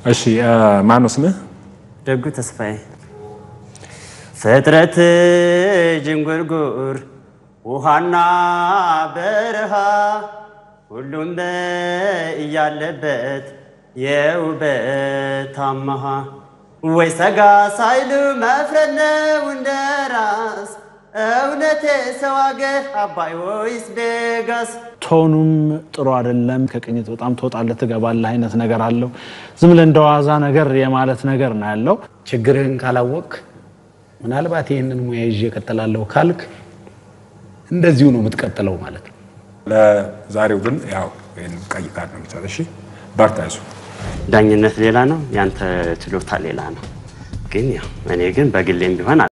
እሺ ማነው ስምህ? ደጉ ተስፋዬ ፍጥረት ዥንጉርጉር ውሃና በረሃ ሁሉም እያለበት የውበት አማሃ ወይ ሰጋ ሳይሉ መፍረድ ነው እንደ ራስ እውነቴ ሰው አገር አባይ ወይስ ቤጋስ ቶኑም ጥሩ አይደለም። ከቅኝት በጣም ትወጣለህ ትገባለህ አይነት ነገር አለው። ዝም ብለህ እንደ ዋዛ ነገር የማለት ነገር ነው ያለው። ችግርህን ካላወቅ ምናልባት ይህንን ሙያ ይዤ እቀጥላለሁ ካልክ እንደዚሁ ነው የምትቀጥለው ማለት ነው። ለዛሬው ግን ያው ይሄን ቀይ ካርድ ነው የምትሰጥ። እሺ በርታ ይሱ ዳኝነት ሌላ ነው፣ ያንተ ችሎታ ሌላ ነው። ግን ያው እኔ ግን በግሌም ቢሆን